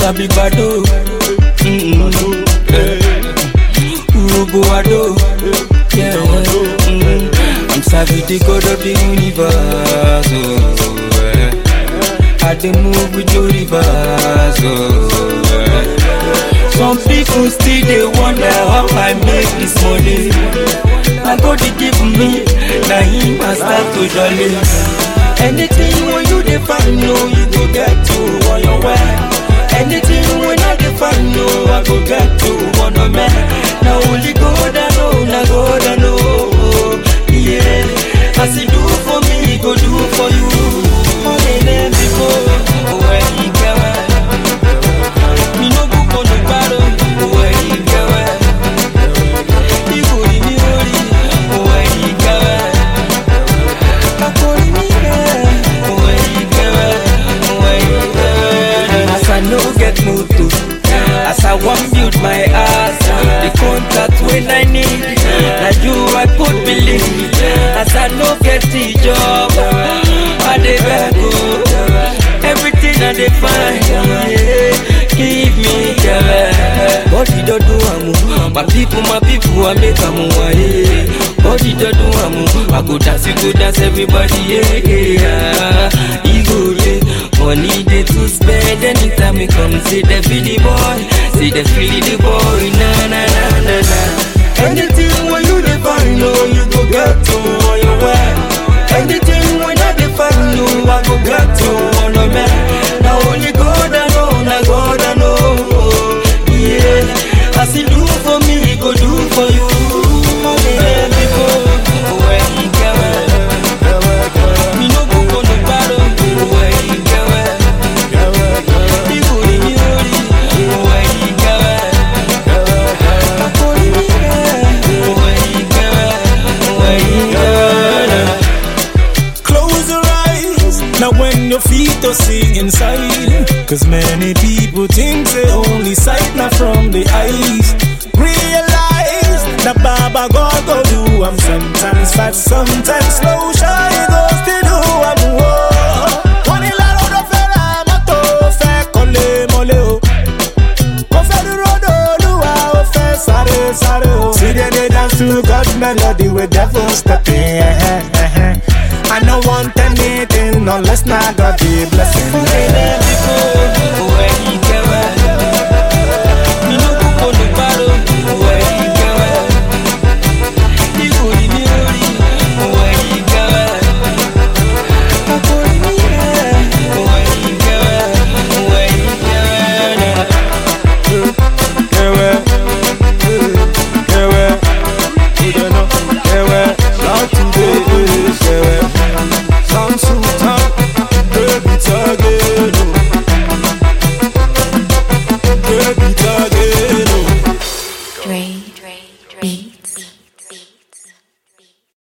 sabi gbado. Mm-mm. Eh. Urobo ado. Yeah. Mm. I'm sabi the God of the universe. Oh, eh. I dey move with your reverse. Oh, eh. Some people still they wonder how I make this money. I go to give me, now him I start to jolly. Anything when you define, no, you go get to on your way. Anything when I define, no, I go get to on a man. Now only God I know, now God I know. Yeah, as he do for me, he go do for you. Only them before, when he get mi no book on the bottom, where he go Ibo ni mi ori, where he go Akori mi go, where he go, where he go As I no get motor, as I wan build my house The contact when I need, na you I put believe As I no get the job, I dey beg oh Everything I dey find, yeah give me girl. Body don't do amu, my people, my people, I make amu yeah. Body don't do amu, I go dance, you go dance, everybody yeah. yeah. Ego yeah, money they to spend anytime we come. See the feel the boy, see the feel the boy, na na na na na. Anything when you define, no, you go get to on your way. Anything when I define, you, I go get to on the man. Now only God I know, now God I know. Yeah, as he do for me, he go do for you. Yeah, before where he go, me no go on the bottom. Where he go, he go in me only. Where he go, I go in me Where he go, where he go. Close your eyes. Now when your feet are see inside. Cause many people think they only sight not from the eyes. Realize that Baba God go do I'm sometimes fast, sometimes slow. Shy goes to do I'm war. Wọ́n ní láró ló fẹ́ ra mọ́tò, fẹ́ kọ́lé mọ́lé o. Kò fẹ́ dúró dolúwa, ó fẹ́ sáré sáré o. See them dey dance to God melody with devil stepping. Eh, eh, eh, eh. I no want anything unless na God be blessing. Only